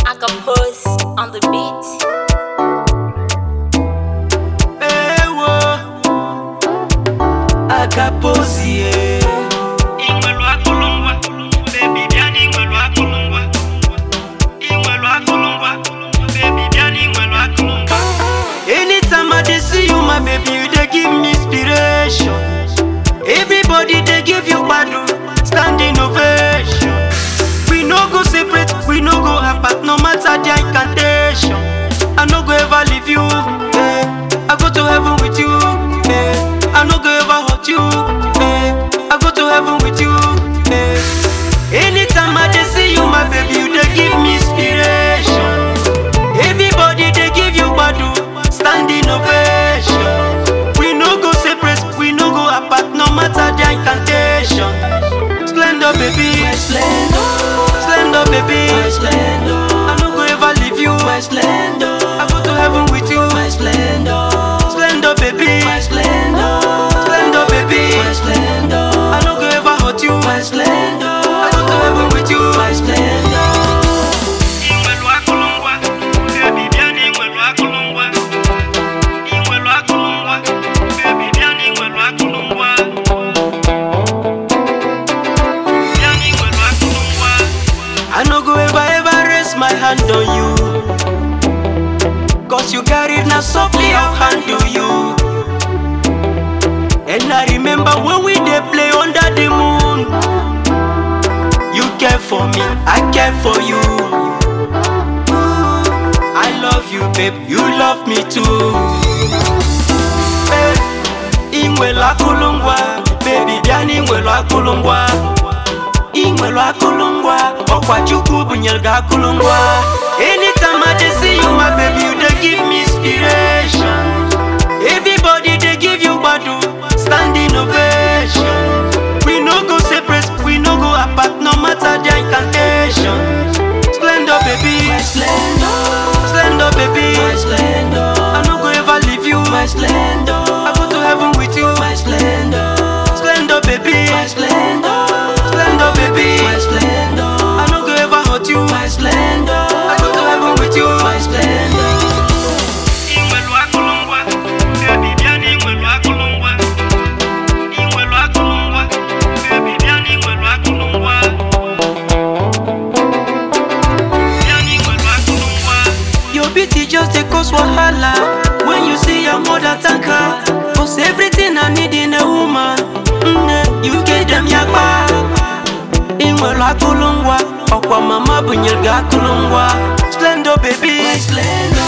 Acapulse on the beat. Ewo Akapozie Inwelu akụlụngwa, baby bịa n'inwelu akụlụngwa. Inwelu akụlụngwa, baby bịa n'inwelu akụlụngwa. Anytime I dey see you my baby you dey give me inspiration Everybody dey give you gbadu standing ovation We no go separate, we no go apart no matter the incantation I no go ever leave you eh. I go to heaven with you eh. I no go ever hurt you eh. I go to heaven with you eh. Anytime I dey see you my baby you dey give me inspiration Everybody they give you badu standing ovation. We no go separate, we no go apart, no matter the incantation. Splendor, baby, my splendor, splendor, baby, my splendor. I no go ever leave you, my splendor. I go to heaven with you, my splendor, splendor, baby, my splendor, splendor, baby, my splendor. I no go ever hurt you, my splendor. I go to heaven with you, my splendor. Inwelu akụlụngwa, baby bịa n'inwelu akụlụngwa. Inwelu akụlụngwa, baby bịa n'inwelu akụlụngwa. Bịa n'inwelu akụlụngwa. I no go ever ever raise my hand on you Cause you carried now softly I'll handle you And I remember when we dey play under the moon You care for me, I care for you I love you babe, you love me too Eh, Inwelu akụlụngwa, baby bịa n'inwelu akụlụngwa ị nwere akụlụngwa ọkwa chukwu bunyere gị akụlụngwa anytime I dey see you my baby you dey give me inspiration everybody dey give you gbadu standing ovation we no go separate we no go apart no matter the incantation splendor baby my splendor splendor baby my splendor I no go ever leave you my splendor I go to heaven with you my splendor splendor baby my splendor splendor baby my splendor I no go ever hurt you my splendor I go to heaven with you my splendor Inwelu akụlụngwa, baby bịa n'inwelu akụlụngwa. Inwelu akụlụngwa, baby bịa n'inwelu akụlụngwa. Bịa n'inwelu akụlụngwa. Your beauty just dey cause wahala when you see your mother thank her. Cause everything I need in a woman, mm, you get them yakpa. Ị nwere akụlụngwa, ọkwa mama bunyere gị akụlụngwa. Splendor baby, my splendor.